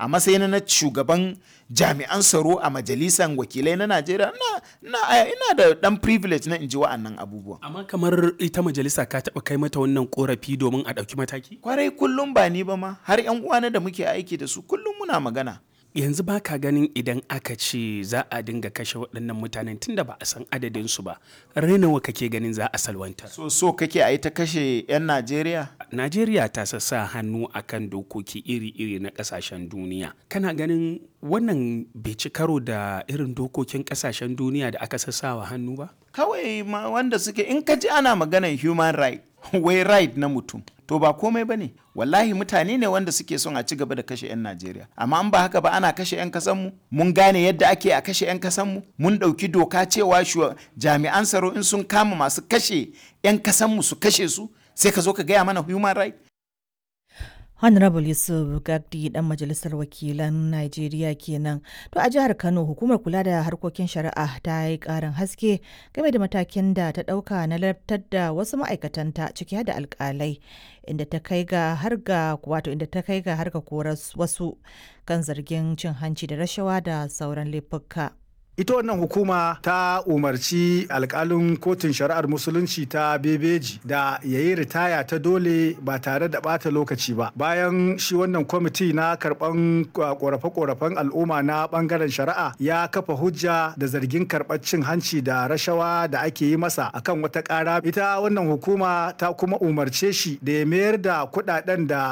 a matsayin na shugaban jami'an tsaro a majalisar wakilai na najeriya na, na, ina da dan privilege na in ji wa'annan abubuwan amma kamar ita majalisa ka taɓa kai mata wannan korafi domin a ɗauki mataki kwarai kullum ba ni ba ma har yan uwana da muke aiki da su kullum muna magana yanzu ba ka ganin idan aka ce za a dinga kashe waɗannan mutanen tunda ba a san adadinsu ba rainawa kake ganin za a salwantar so so kake a yi ta kashe 'yan najeriya najeriya ta sassa hannu akan dokoki iri-iri na ƙasashen duniya kana ganin wannan bai ci karo da irin dokokin ƙasashen duniya da aka sassawa hannu ba kawai ma wanda suke in ka ji ana maganan human right wai right na mutum to ba komai ba ne wallahi mutane ne wanda suke son a ci gaba da kashe 'yan najeriya amma an ba haka ba ana kashe 'yan kasanmu mun gane yadda ake a kashe 'yan kasanmu mun ɗauki doka cewa jami'an tsaro in sun kama masu kashe 'yan kasanmu su kashe su sai ka zo ka gaya mana human right Honorable Yusuf Gagdi dan majalisar wakilan Najeriya kenan. To a jihar Kano hukumar kula da harkokin shari'a ta yi karin haske game da matakin da ta dauka na lartar da wasu ma'aikatanta ciki da alkalai inda ta kai ga har ga wato inda ta kai ga har ga koras wasu kan zargin cin hanci da rashawa da sauran laifuka. ita wannan hukuma ta umarci alkalin kotun shari'ar musulunci ta bebeji da ya yi ritaya ta dole ba tare da bata lokaci ba bayan shi wannan kwamiti na karban korafe-korafen al'umma na bangaren shari'a ya kafa hujja da zargin karɓar cin hanci da rashawa da ake yi masa akan wata ƙara ita wannan hukuma ta kuma umarce shi da ya mayar da kuɗaɗen da